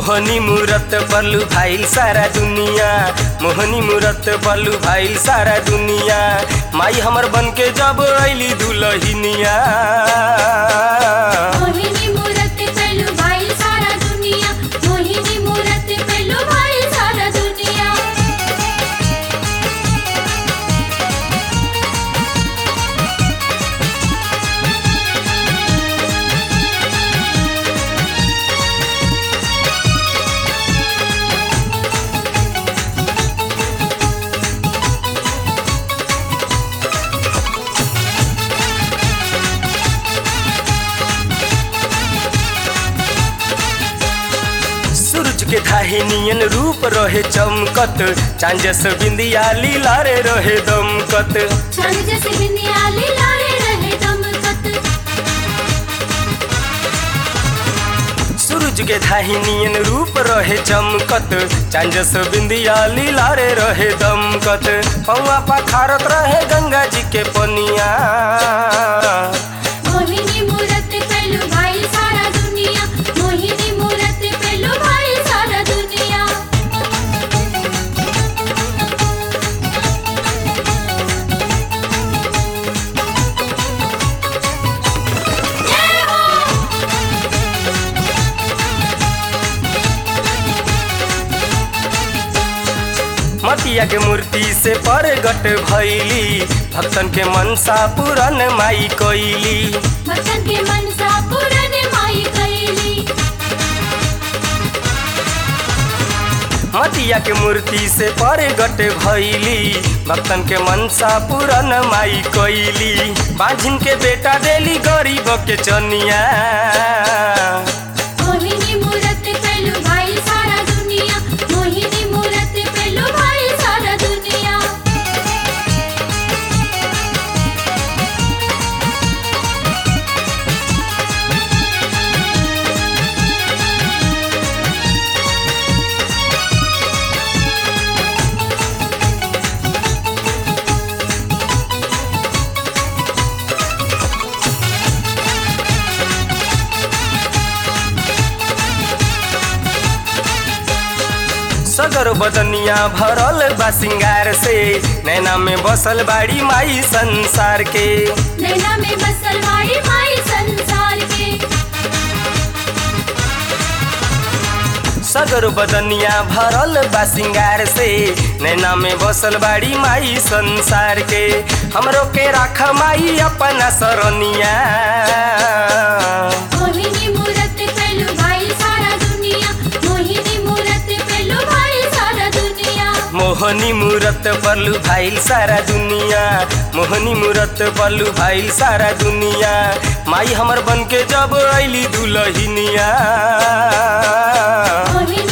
मोहनी मूरत बलू भाईल सारा दुनिया मोहनी मूरत बलू भाईल सारा दुनिया माई हमर बन के जब अली दुलहिनिया मोहिनी मूरत पेलू भाई सारा दुनिया मोहिनी मूरत पेलू भाई सारा दुनिया सूरज के धाही नियन रूप रहे चमकत चांजस बिंदिया लीला रे रहे दमकत चंद जैसे बिंदियाली लारे रहे दमकत सूरज के धाही नियन रूप रहे चमकत चांजस बिंदिया लीला रे रहे दमकत पौआ पखारत रहे गंगा जी के पनिया मोहिनी मूरत पेलू भाई सारा दुनिया मोहिनी मूरत पेलू भाई सारा दुनिया जय हो मटिया के मूर्ति से परगट भैली भक्तन के मनसा पूरन माई कैली भक्तन के मनसा पूरन माई कैली मटिया के मूर्ति से परगट भैली भक्तन के मनसा पूरन माई कैली बाझिन के बेटा देली गरीब के चनिया मोहिनी मूरत पेलू भाई सारा दुनिया मोहिनी मूरत पेलू भाई सारा दुनिया सगर बदनिया भरल बा सिंगार से नैना में बसल बाड़ी माई संसार के नैना में बसल माई माई संसार के सगर बदनिया भरल बा सिंगार से नैना में बसल बाड़ी माई संसार के हमरो के राख माई अपना सरनिया मोहिनी मूरत पेलू भाई सारा दुनिया मोहिनी मूरत पेलू भाई सारा दुनिया मोहनी मूरत बलू भाईल सारा दुनिया मोहनी मूरत बलू भाईल सारा दुनिया माई हमर बन के जब अली दुलहिनिया मोहिनी